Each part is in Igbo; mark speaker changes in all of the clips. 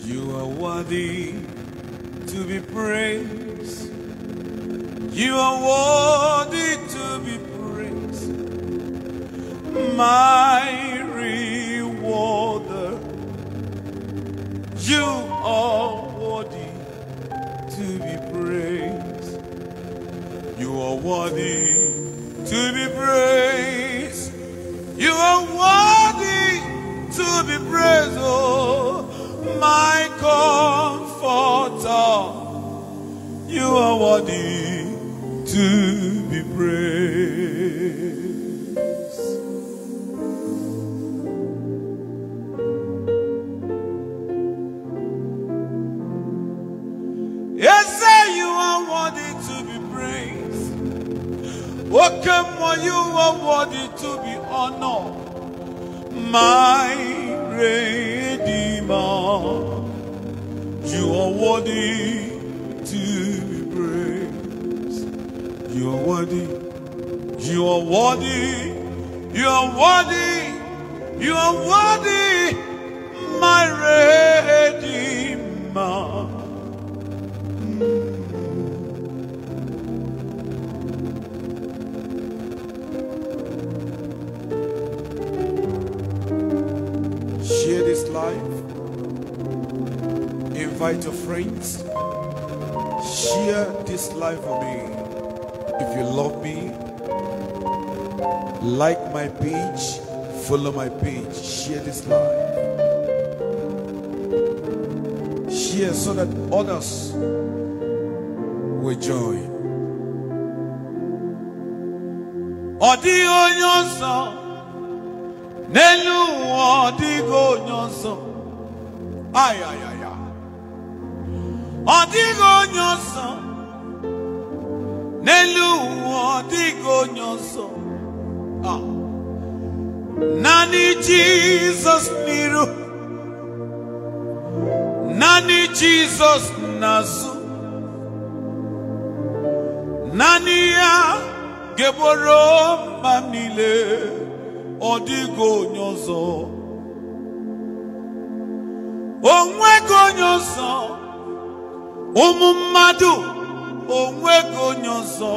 Speaker 1: You are worthy to be praised. You are worthy to be praised. My rewarder. You are worthy to be praised. You are worthy to be praised. You are worthy to be praised, oh my comforter. You are worthy to be praised. Yes, sir, you are worthy to be praised. Okay, more, you are worthy to be honored. My Redeemer, you are worthy to be praised. You are worthy. You are worthy. You are worthy. You are worthy, my Redeemer. Share this life. Invite your friends. Share this life for me. If you love me, like my page, follow my page, share this life. Share so that others will join. Ọ dịghị onye ọzọ n'elu ụwa ọ dịghị onye ọzọ ayayaya ọ dịghị onye ọzọ n'elu ụwa ọ dịghị onye ọzọ Ah. naanị jizọs n'iru naanị jizọs n'azụ naanị ya ga-egboro mba m niile ọ dịghị onye ọzọ onwego onye ọzọ ụmụ mmadụ onwego onye ọzọ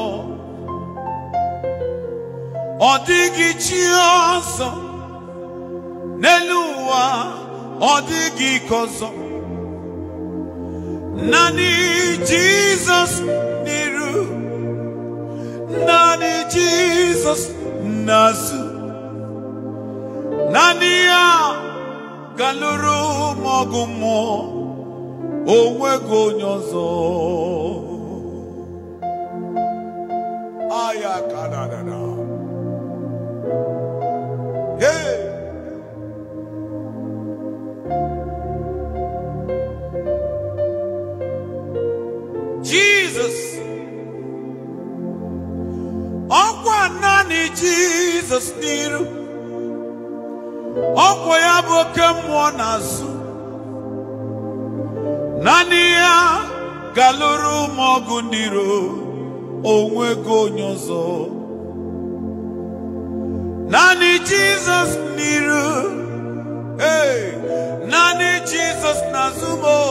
Speaker 1: ọ dịghị chi ọzọ n'elu ụwa ọ dịghị ike ọzọ naanị jizọs n'iru naanị jizọs n'azụ naanị ya galụrụ m ọgụ mmụọ onwego onye ọzọ aya kadadada hey! Jesus ọkwa naanị Jizọs n'iru ọkwa ya bụ oke mmụọ n'azụ naanị ya galụrụ m ọgụ n'iro onwego onye ọzọ naanị Jizọs n'iru hey! naanị Jizọs n'azụ m o.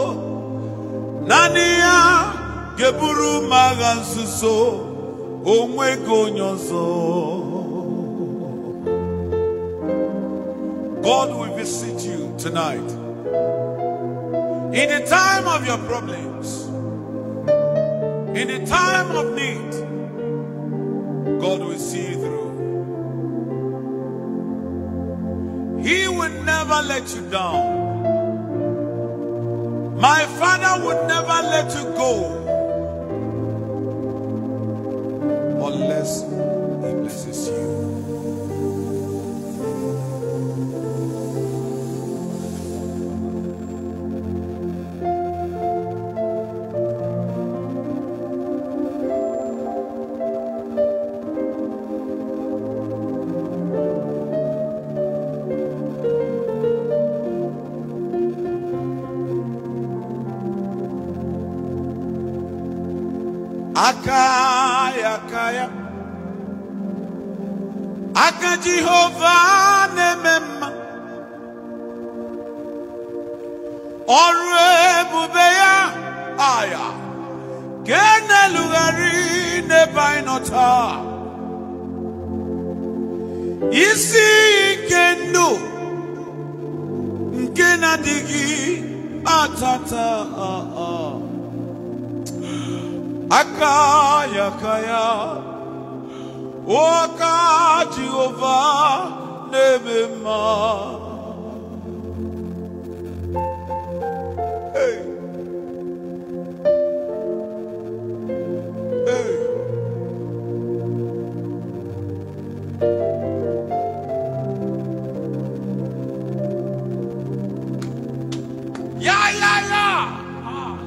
Speaker 1: naanị ya ga-eburu m agha nzuzo onwego onye ọzọ God will visit you tonight in the time of your problems in the time of need God will see you through He will never let you down my father would never let you go unless he blesses you. aka ya aka ya aka jehova na-eme mma ọrụ ebube ya aya ka e na-elugharị n'ebe anyị nọ taa isi ike ndụ nke na-adịghị atata aka ya aka ya o aka Jehova na-eme mma Hey. Hey. Yeah, yeah, yeah. Ah.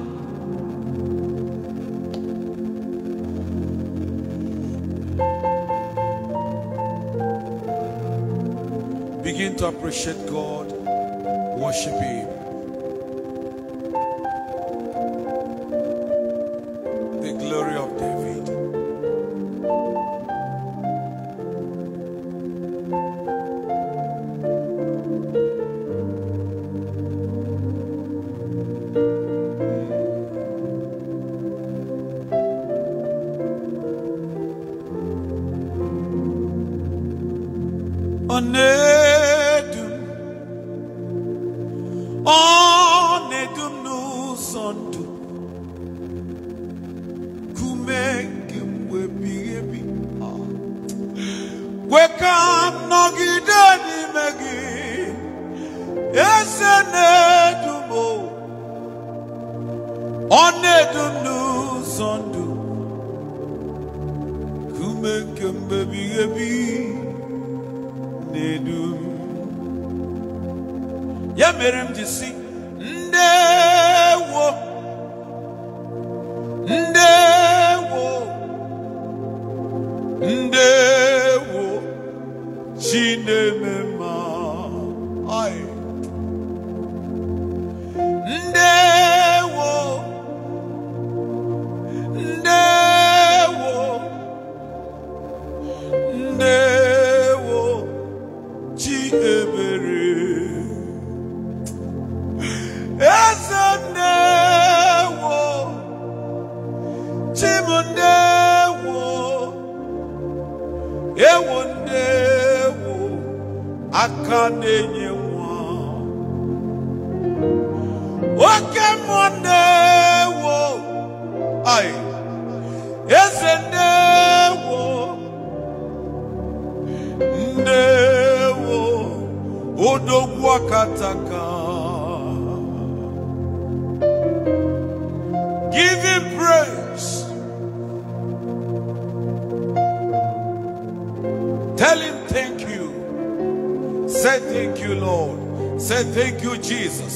Speaker 1: Begin to appreciate God, worship Him. The glory of David. Onedum, onedum n'ụzọ ndụ, kume nke m wee bighị ebi. Kwe ka m nọgide n'ime gị, eze na-edum o, ọ na-edum n'ụzọ ndụ, kume nke m wee bighị ebi. na-edu m ya mere m ji si ndewo ndewo ndewo chi na-eme mma Ai. ndewo ndewo ndewo chi ebere eze ndewo chi m ndewo ewo ndewo aka na-enye nwa oke mmụọ ndewo ai eze ndewo ndewo odogwu akataka give him praise tell him thank you say thank you lord say thank you jesus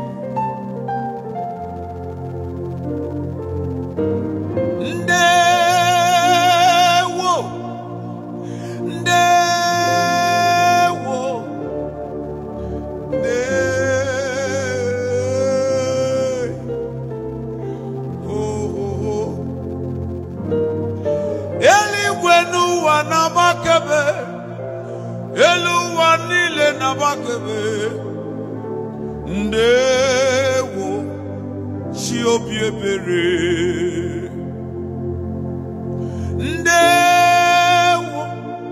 Speaker 1: ndewo ndewo nde oh, oh, oh. eluigwe n'ụwa na-agbakebe elu ụwa niile na-agbakebe ndewo chi obi ebere ndewo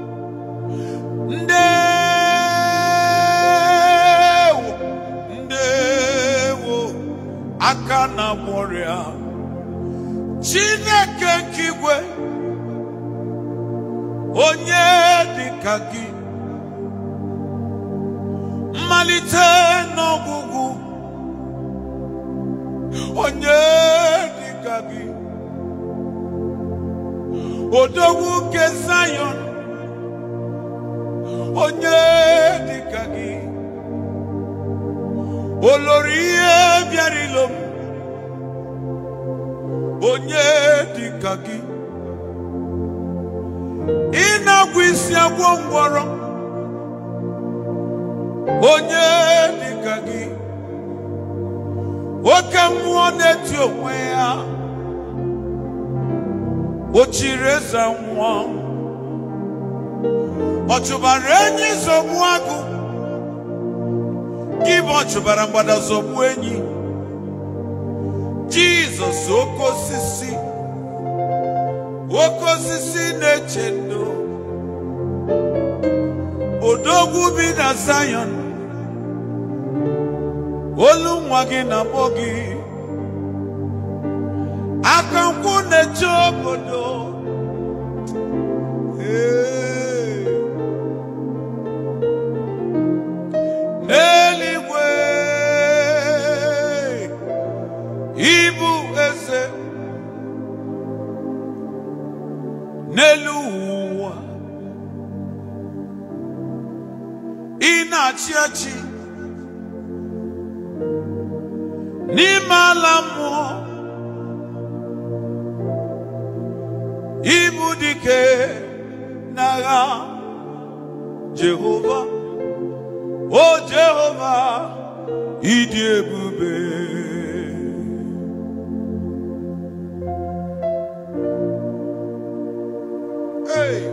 Speaker 1: ndewo ndewo aka na gbọrịa chineke nke igwe onye dịka gị mmalite n'ọgwụgwụ onye dịka gị odogwu nke Zion onye dịka gị olori ihe bịara ilo m onye dịka gị ịna-agwụ isi agwọ ngwọrọ onye dịka gị oke mmụọ na-eti onwe ya o chiri eze nwa ọ chụbara enyi zọgbu agụ gị bụ ọ chụbara mgbada zọgbu enyi jizọs oke osisi oke osisi na-eche ndo odogwu bi na Zion olu nwa gị na-akpọ gị aka nkwụ na-eche obodo Ee. n'eluigwe ịbụ eze n'elu ụwa ị na-achị achị n'ime ala mmụọ ịbụ dike n'agha Jehova o Jehova ịdị ebube Hey!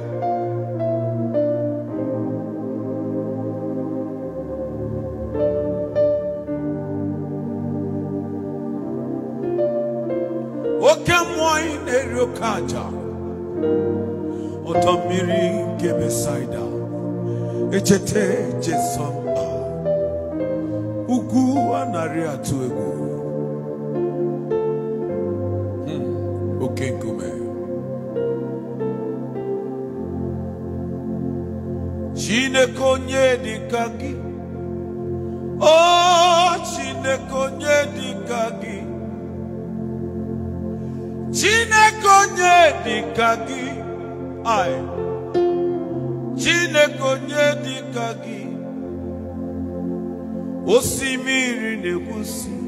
Speaker 1: oke mmụọ ị na-eri oke aja ọdọ mmiri nke Besaida echeta Jesọmba ugwu anarị atụ egwu Hmm, oke nkume Chineke onye dịka gị o Chineke onye dịka gị Chineke onye dịka gị ai Chineke onye dịka gị osimiri na-ekwusi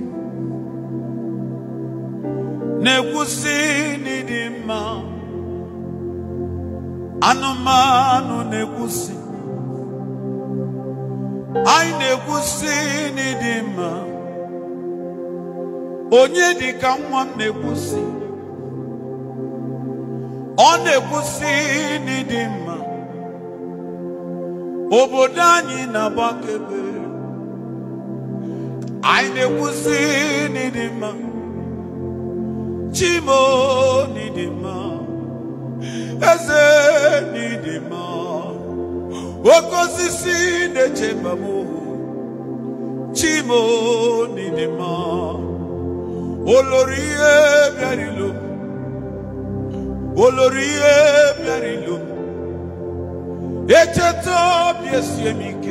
Speaker 1: na-ekwusi n'ịdị mma anụmanụ na-ekwusi anyị na-ekwusi n'ịdị mma onye dịka nwa m na-ekwusi ọ na-ekwusi n'ịdị mma obodo anyị na-agbakebe anyị na-ekwusi n'ịdị mma chimo n'ịdị mma eze n'ịdị mma oke osisi na-echeba m chimo n'ịdị mma olori ihe bịarilo olori ihe bịarilo echeta obi esie m ike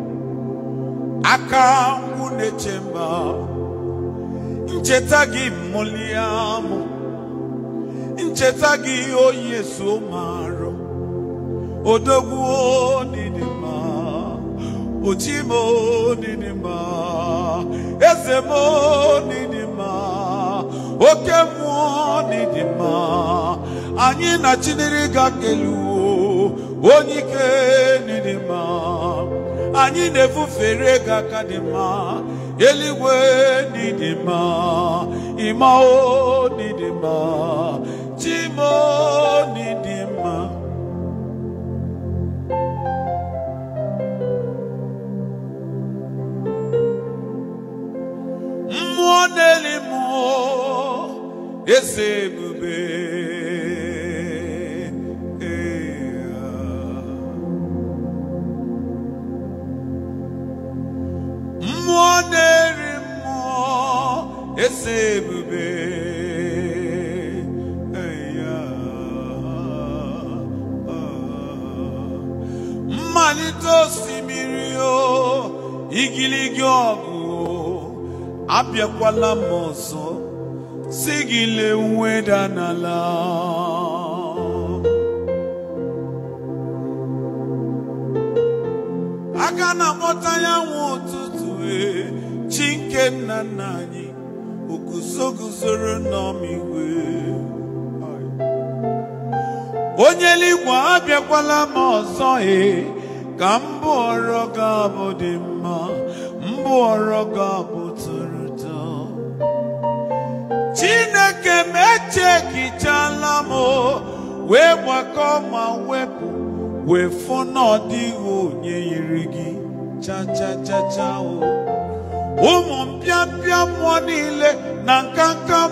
Speaker 1: aka ngwụ na-eche mba ncheta gị mmụlie amụ ncheta gị oyi eso marụ odogwu dịdị mma ochimo dịdị mma eze m dịdị mma oke mmụọ dịdị mma anyị na chinere ga-keluo onye ike dịdị mma anyị na-efufere gị aka dị mma eluigwe dịdị mma ịmao dịdị mma chimo dịdị mma mmụọ na-eli mmụọ eze ebube mmụọ na-eri mmụọ eze ebube mmalite osimiri o igiligi ọgụ abịakwala m ọzọ si gị lee nweda n'ala aka na-akpọta ya nwa ụtụtụ e chi nke nna nna anyị oguzo guzoro n'ọmigwe onye eluigwe abịakwala m ọzọ e ka mbụ ọrọ ga-abụ dị mma mbụ ọrọ ga-abụ tụrụ ụtọ chineke m echekichala m o, wee gbakọọ ma wepụ wee fụ na ọ dịghị onye yiri gị cha cha cha cha o ụmụ mpịampịa mmụọ niile na nkanka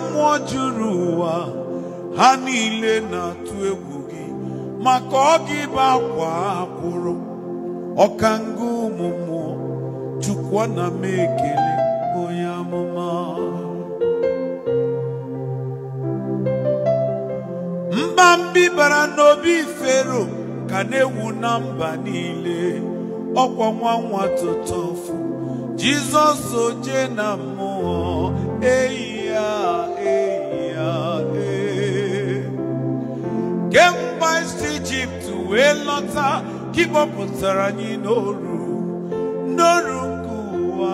Speaker 1: n'ụwa ha niile na-atụ egwu gị maka ọ gị bụ akwa akwụrụ ọkanga ụmụ mmụọ chukwu na m ekele onye amụma mba mbibara n'obi fero ka na-ewu na mba niile ọkwa nwa nwa tụtụfụ jizọs oje na mmụọ eyi ya eyi ya ee kemgbe isi ijipt wee lọta ka ịkpọpụtara anyị n'oru n'oru nke ụwa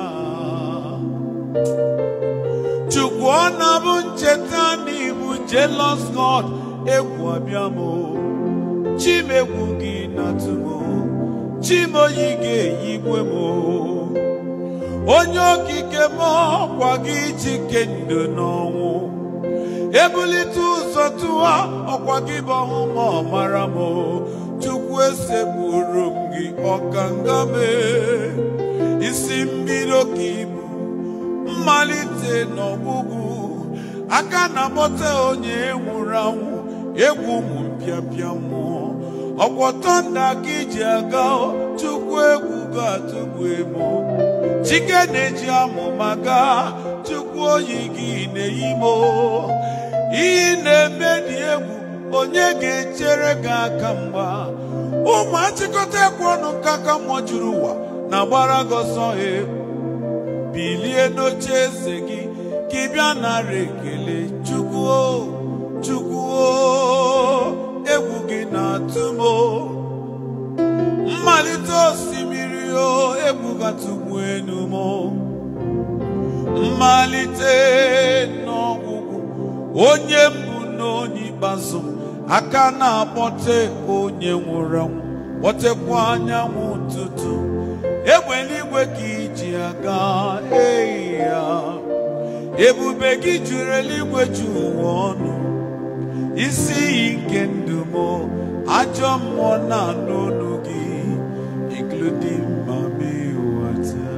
Speaker 1: chukwu ọ na-abụ ncheta n'ibu jealous god egwu abịa m chimegwu gị natụmo chimoyi ga-eyigwe m onye okike m ọkwa gị chike ndụ n'ọnwụ ebulite ụzọ tụwa ọkwa gị bụ ọhụma ọmara m chukwu esekpuru m gị ọkanga mee isi mbido ka ibu mmalite n'ọgwụgwụ aka na akpọta onye nwụrụ anwụ egwu ụmụ mpịapịa mmụọ ọkwọtọ nda ka iji aga chukwu egwu ga-atụgbu emo chike na-eji amụma gaa chukwu oyi gị na-eyi mo iyi na-eme dị egwu onye ga-echere gị aka mgba ụmụ achịkọta ekwe ọnụ ka aka mmụọ juru ụwa na gbara gị ọsọ he bilie n'oche eze gị ka ị bịa nara ekele chukwu o chukwu o egwu gị na-atụ m o mmalite osimiri o egwu gatụgbu enu m o mmalite n'ọgwụgwụ onye mbụ na onye ikpeazụ aka na-akpọte onye nwụrụ anwụ kpọtekwa anyanwụ ụtụtụ egbe eluigwe ka iji aga eyi ya ebube gị juru eluigwe ju ụwa ọnụ isi iyi nke ndụ m ajọ mmụọ na-anụ olu gị including mami wata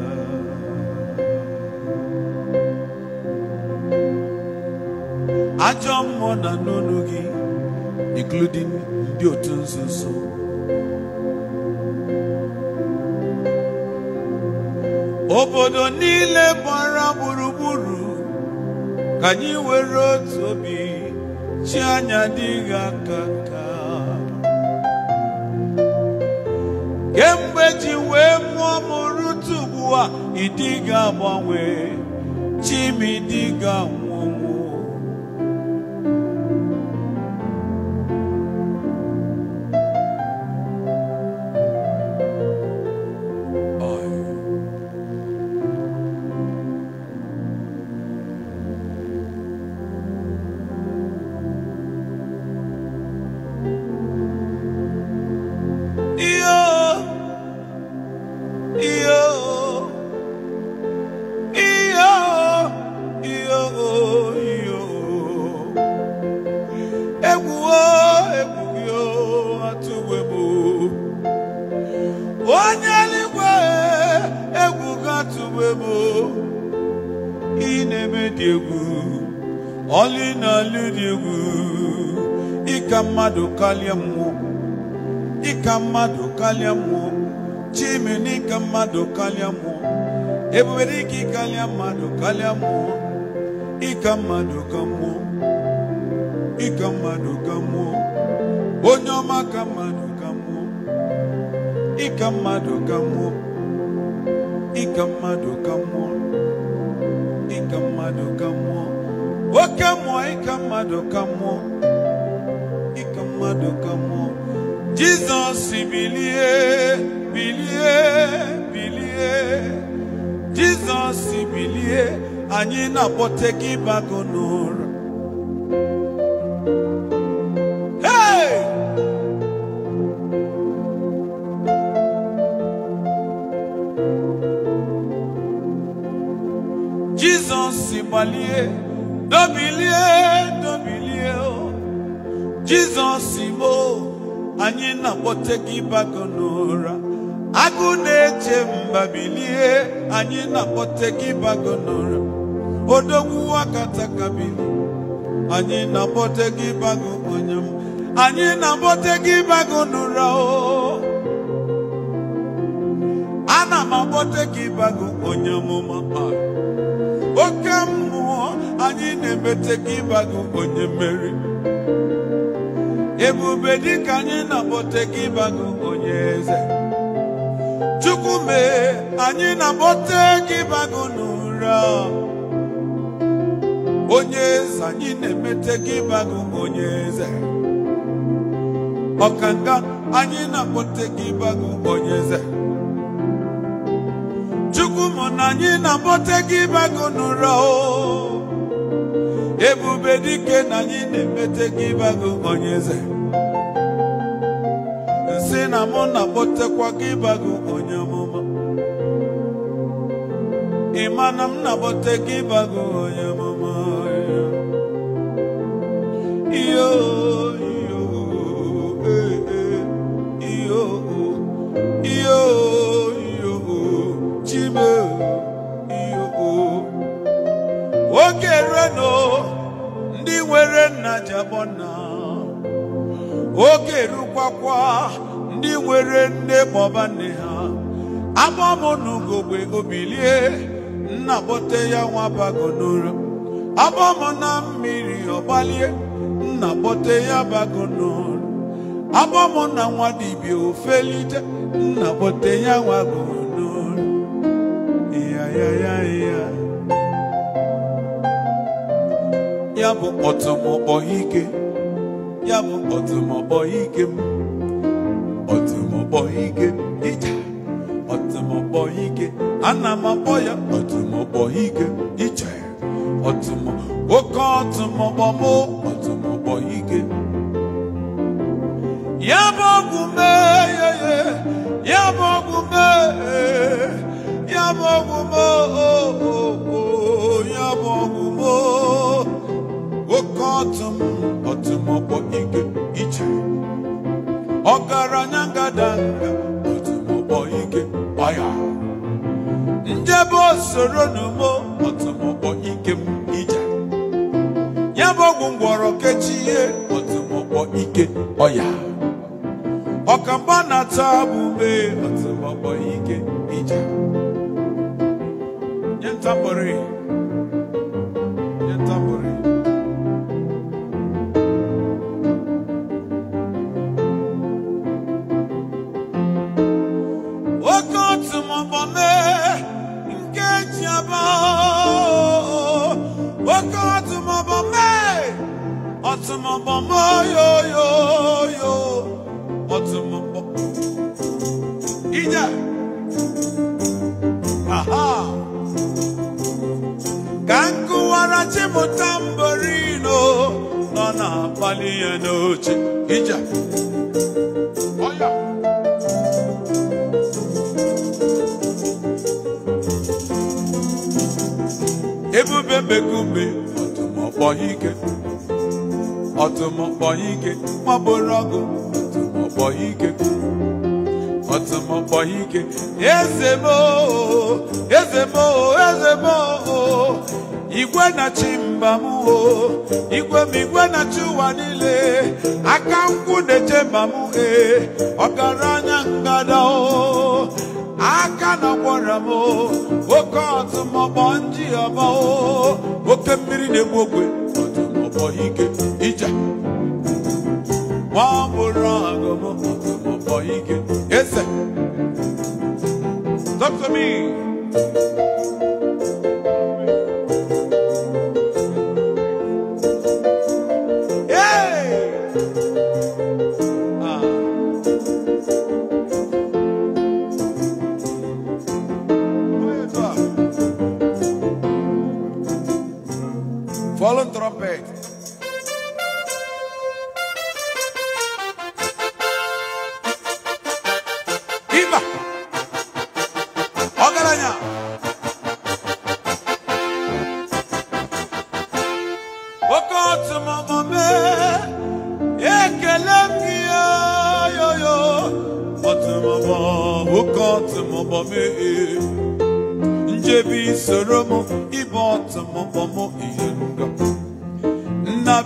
Speaker 1: ajọ mmụọ na-anụ olu gị including ndị otu nzuzo obodo niile gbara gburugburu ka anyị were otu obi chi anya dịghị aka ka kemgbe ji wee mụọ m rute ugbu a ịdịghị agbanwe chi m ịdịghị anwụnwụ iyo iyo iyo iyo iyo egwuo egwughị atụwe m onye eluigwe egwu gatụwe m ị na-eme dị egwu ọlị na-alụ dị egwu ịka mmadụ karịa mmụọ ịka mmadụ karịa mmụọ chime n'ịka mmadụ karịa mmụọ ebubere ike ịkarịa mmadụ karịa mmụọ ịka mmadụ ka mmụọ ịka mmadụ ka mmụọ onye ọma ka mmadụ ka mmụọ ịka mmadụ ka mmụọ ịka mmadụ ka mmụọ ịka mmadụ ka mmụọ oke mmụọ ịka mmadụ ka mmụọ ịka mmadụ ka mmụọ Jizọs bilie bilie bilie Jizọs bilie anyị na-akpọte gị bago n'ụra Hey! Jizọs gbalie dobilie dobilie o Jizọs mo anyị na-akpọte gị bago n'ụra agụ na-eche mba bilie anyị na-akpọte gị bago n'ụra odogwu akata kabili anyị na-akpọte gị bago onye m anyị na-akpọte gị bago n'ụra o ana m akpọte gị bago onye amụma oke mmụọ anyị na-emete gị bago onye mmeri ebube dịka anyị na-akpọte gị bago onye eze chukwu mee anyị na-akpọte gị bago n'ụra onye eze anyị na-emete gị bago onye eze ọkanga anyị na-akpọte gị bago onye eze chukwu mụ na anyị na-akpọte gị bago n'ụra o ebube dike na anyị na-emete gị bago onye eze nsị na mụ na-akpọtekwa gị bago onye amụma ịma na m na-akpọte gị bago onye amụma iyo iyo eh, eh, iyo iyo iyo chime iyo oge reno ndị nwere nna ji akpọ nna oge rukwakwa ndị nwere nne maọba nne ha agbamụ n'ugogbe obilie nna kpọte ya nwa bago n'ụra agbamụ na mmiri ọgbalie nna kpọte ya bago n'ụra agbamụ na nwa dibịa ofelite nna kpọte ya nwa go n'ụra ya ya ya ya ya bụ ọtụmọkpọ ike ya bụ ọtụmọkpọ ike m ọtụmọkpọ ike ije ọtụmọkpọ ike ana m akpọ ya ọtụmọkpọ ike ije ọtụmọ oke ọtụmọkpọ mụ ọtụmọkpọ ike ya bụ ọgwụ mee ye ye ya bụ ọgwụ mee ya bụ ọgwụ mee o o o ya bụ ọgwụ mee oke ọtụm ọtụmọkpọ ike iche ọgaranya ngadanga ọtụmọkpọ ike ọya njebe osoro n'umo ọtụmọkpọ ike m ije ya bụ ọgwụ ngwọrọ kechie ọtụmọkpọ ike ọya ọkamba na-ata abụbe ọtụmọkpọ ike ije nye ntambori nye ntambori oke ọtụmọkpọ mee nke ji aba oke ọtụmọkpọ mee ọtụmọkpọ mee yoyoyo ọtụmọkpọ ije aha ka nkụwara chimụta mborino nọ na-akpali ya n'oche ije ọya ebube mbekume ọtụmọkpọ ike ọtụmọkpọ ike mabụrụ ọgụ ọtụmọkpọ ike ọtụmọkpọ ike eze m oo, eze m oo, eze m oo. igwe na-achị mba m o igwe m igwe na-achị ụwa niile aka nkwụ na-eche mba m ee ọgaranya ngada o aka na gwara m o, oke ọtụmọkpọ nji ọba o oke mmiri na-egbu ogwe ọtụmọkpọ ike ije nwa bụrụ agụm ọtụmọkpọ ike eze Talk to me. Hey! Ah. Oye, toi. Follow trumpet. Viva! Ọgaranya! Oke ọtụmọmọ mee, ekele m gị yoyo. Ọtụmọmọ, oke ọtụmọmọ mee. Njebi soro m, ịbụ ọtụmọmọ m ihe nga. Nna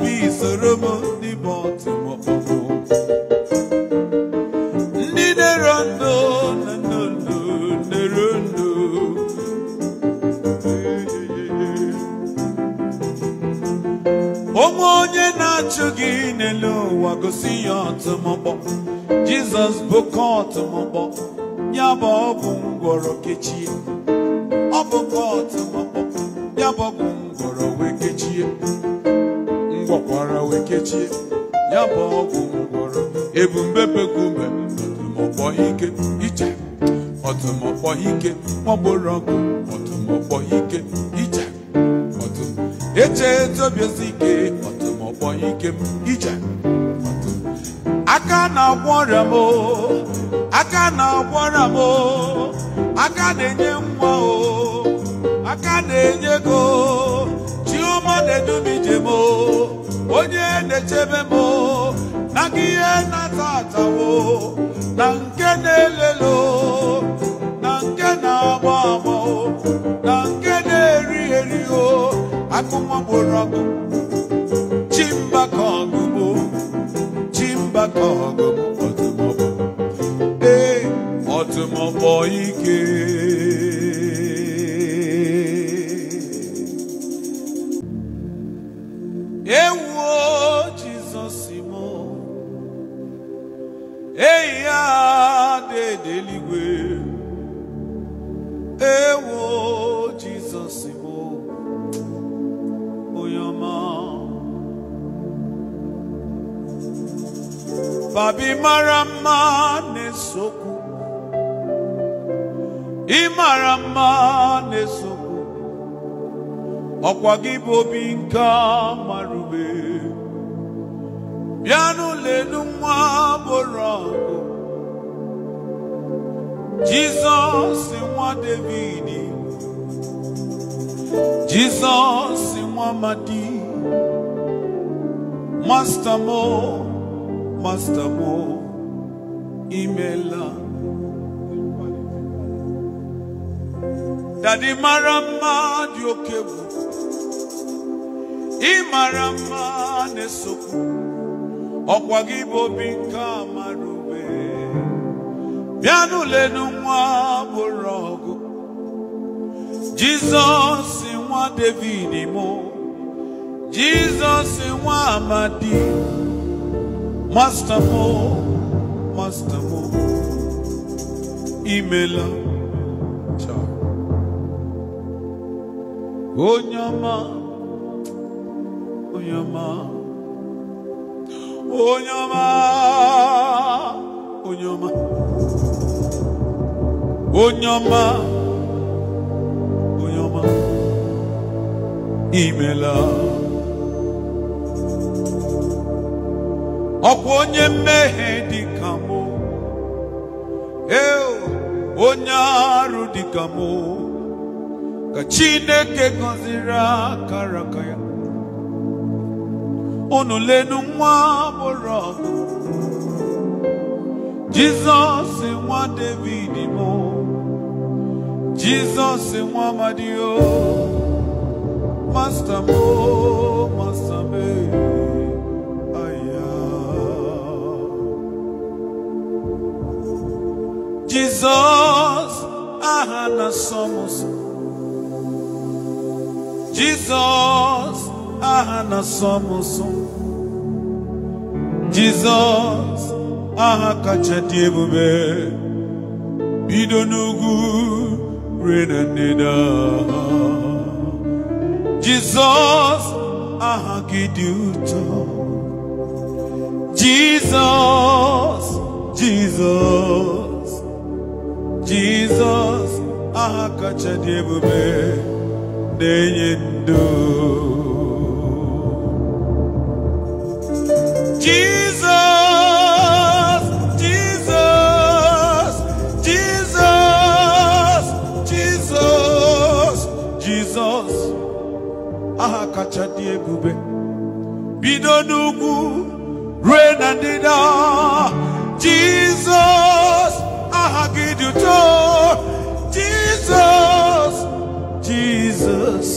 Speaker 1: onwe onye na-achụ gị n'elu ụwa gosi ya ọtụmọkpọ jizọs bụ ka ọtụmọkpọ ya bụ ọgwụ ngwọrọ kechie ọ bụ ka ọtụmọkpọ ya bụ ọgwụ ngwọrọ wee kechie ngwọkwara wee kechie ya bụ ọgwụ ngwọrọ ebumbebekume ọtụmọkpọ ike ije ọtụmọkpọ ike nwagboro ọgụ ọtụmọkpọ ike ije ọtụm eche etobiezi ike ọtụmọkpọ ike m ije ọtụm aka na-agwọ ọrịa m o, aka na-agwọ ọrịa m o, aka na-enye nwa o aka na-enye ego chioma na-edu m ije m o, onye na-echebe m o, na gị ihe na-ata atawo na nke na-elelo na nke na-agba agba o, na nke na-eri eri o akụ nwa gboro ọgụ chimba ka ọgụgụ chimba ka ọgụgụ ọtụmọkpọ ee ọtụmọkpọ ike ewuo jizọs mo eyi ya dị eluigwe ewuo jizọs mo onye ọma babi mara mma na-esokwu ị mara mma na-esokwu ọkwa gị bụ obi nke marube bịa n'ụlọ elu nwa bụrụ ọgụ jizọs nwa david jizọs nwa madi masta mo masta mo imela dadi mara mma dị oke egwu ị mara mma na-esokwu ọkwa gị bụ obi nke amara ube bịa n'ụlọenu nwa bụrụ ọgụ jizọs nwa david mụ jizọs nwa amadi masta mụ masta mụ imela Chao. onye ọma onye ọma onye ọma onye ọma onye ọma onye ọma imela ọkwa onye mmehie dị ka mụ eo onye arụ dị ka mụ ka chineke gọziri akara aka ya unu lenu nwa bụrụ ọgụ jizọs nwa david mụ jizọs nwa amadio masta mụ masta me aya jizọs aha na-asọ m ụzọ jizọs aha na-asọ m ụzọ jizọs aha kacha dị ebube bido n'ugwu rue na ndịda jizọs aha gị dị ụtọ jizọs jizọs jizọs aha kacha dị ebube na-enye ndụ jizọs jizọs jizọs jizọs jizọs aha kacha dị ebube bido n'ugwu rue na ndịda jizọs aha gị dị ụtọ jizọs jizọs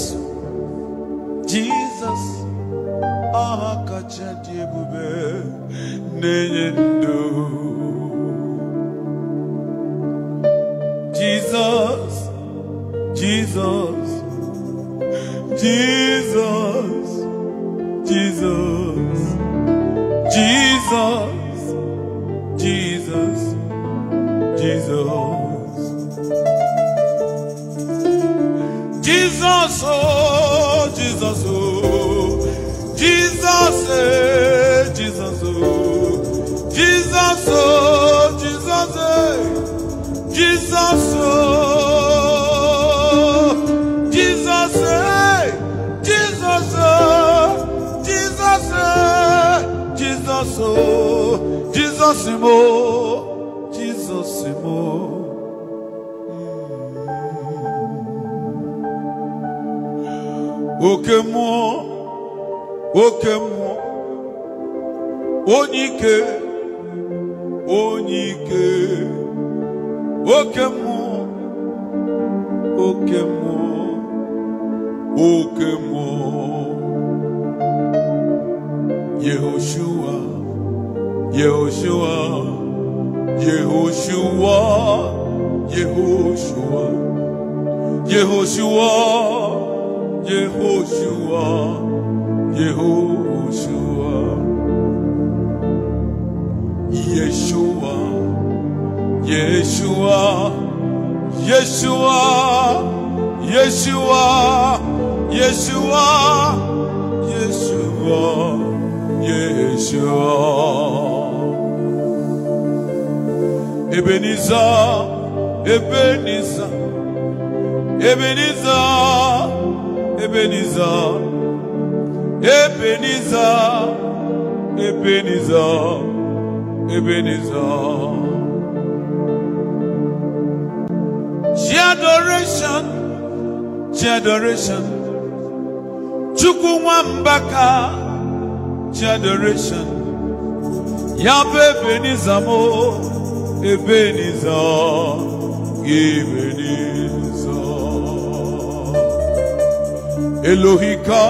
Speaker 1: jizọs aha kacha dị ebube na-enye ndụ jizọs jizọs jizọs oh, Jesus, oh, Jesus, eh, Jesus, oh, Jesus, oh, Jesus, eh, Jesus, oh, Jesus, eh, Jesus, oh, Jesus, eh, Jesus, oh, Jesus, mo, Jesus, mo. oke mmụọ oke mmụọ onye ike onye ike oke mmụọ oke mmụọ oke mmụọ yehoshua yehoshua yehoshua yehoshua yehoshua Yehoshua, Yehoshua, Yeshua, Yeshua, Yeshua, Yeshua, Yeshua, Yeshua, Yeshua. Ebenezer, Ebenezer, Ebenezer. Ebenezer, Ebenezer, Ebenezer, Ebenezer. She adoration, she adoration. Chukwu nwambaka, she adoration. Yabụ Ebenezer mo, Ebenezer, Ebenezer. Elohika,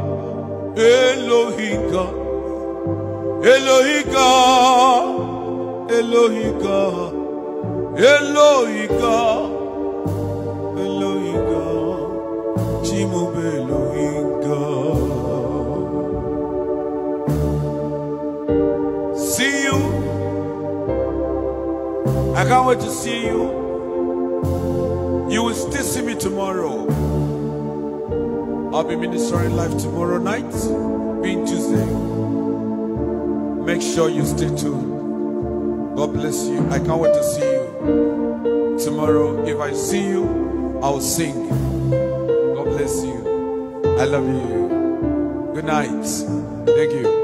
Speaker 1: Elohika, Elohika, Elohika, Elohika, Elohika, Chimube Elohika. See you. I can't wait to see you. You will still see me tomorrow. I'll be ministering live tomorrow night, being Tuesday. Make sure you stay tuned. God bless you. I can't wait to see you tomorrow. If I see you, I'll sing. God bless you. I love you. Good night. Thank you.